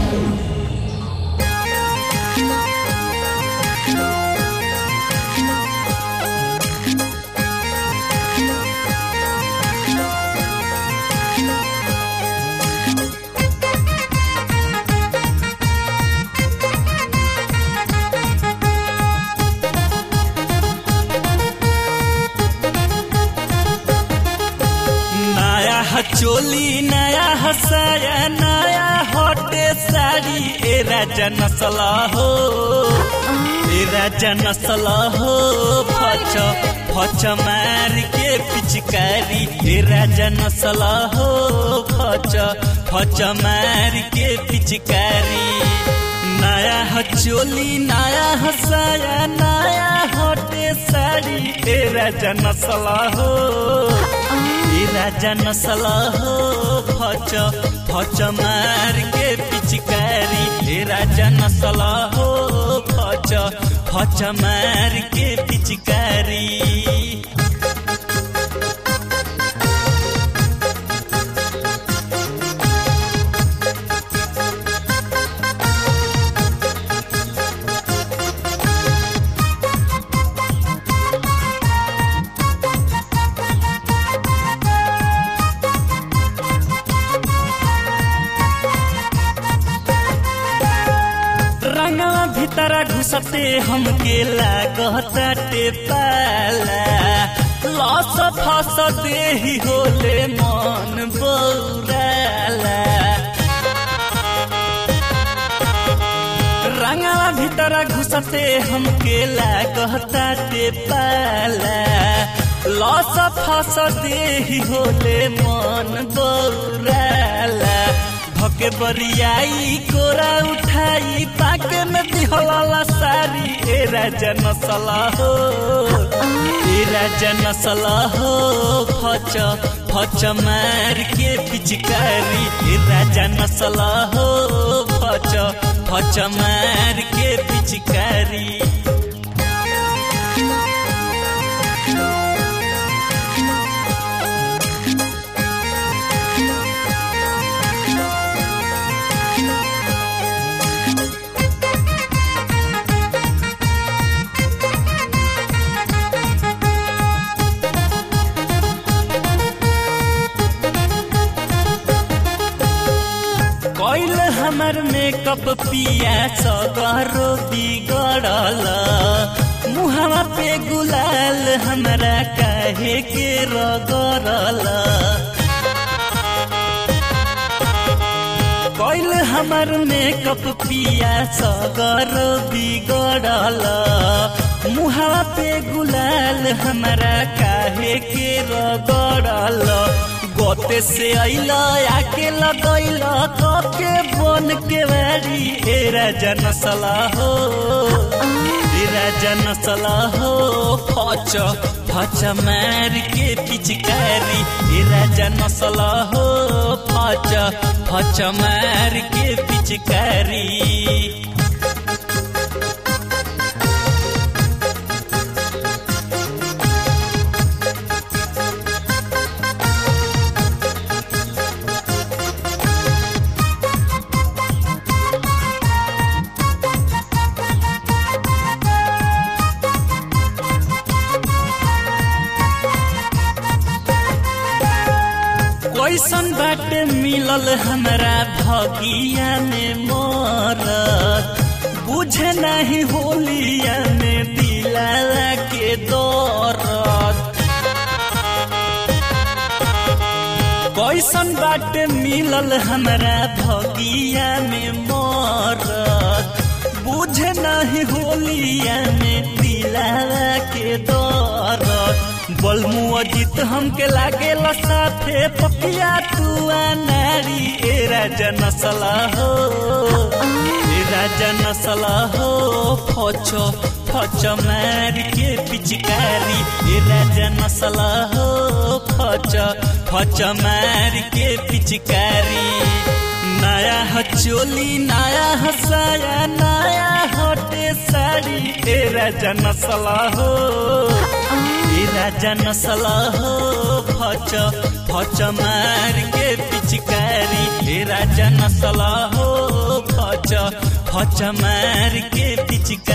नया चोली नया हसाया नया हटे साड़ी ए राजा नसला हो ए राजा नसला हो फच फच मार के पिचकारी ए राजा नसला हो फच फच मार के पिचकारी नया चोली नया हसाया नया हटे साड़ी ए राजा नसला हो ए राजा नसला हो फच फच मार के पिचकारी ए राजा नसला हो फच फच मार के पिचकारी रंगवा भीतरा घुसते हमके लागताटे पाला लस फस देही होले मन बौराला रंगवा भीतरा घुसते हमके लागताटे पाला लस फस देही होले मन बौराला भके बरियाई कोरा उठाई पाके में दिहला सारी ए राजा नसला हो ए राजा नसला हो फच फच मार के पिचकारी ए राजा नसला हो फच फच मार के पिचकारी कैल हमर मेकअप पिया सगरो बिगड़ल मुहवा पे गुलाल हमरा काहे के रगड़ल कैल हमर मेकअप पिया सगर बिगड़ल मुहवा पे गुलाल हमरा काहे के रगड़ल गोते से अइल आके लगैल कके बन के बारी ए राजा नसला हो ए राजा नसला हो फच फच मार के पिचकारी ए राजा नसला हो फच फच मार के पिचकारी कैसन बाटे मिलल हमरा भगिया में मरत बुझे नहीं होलिया में दिला के दौरत कैसन बाटे मिलल हमरा भगिया में मरत बुझे नहीं होलिया में दिला के दौरत बलमु अजित हमके लागे साथे पपिया तू नारी ए राजा नसला हो ए राजा नसला हो फचो फच मार के पिचकारी ए राजा नसला हो फच फच मार के पिचकारी नया हचोली नया हसाया नया हटे साड़ी ए राजा नसला हो ए राजा नसला हो फच फच मार के पिचकारी ए राजा नसला हो फच फच फच मार के पिचकारी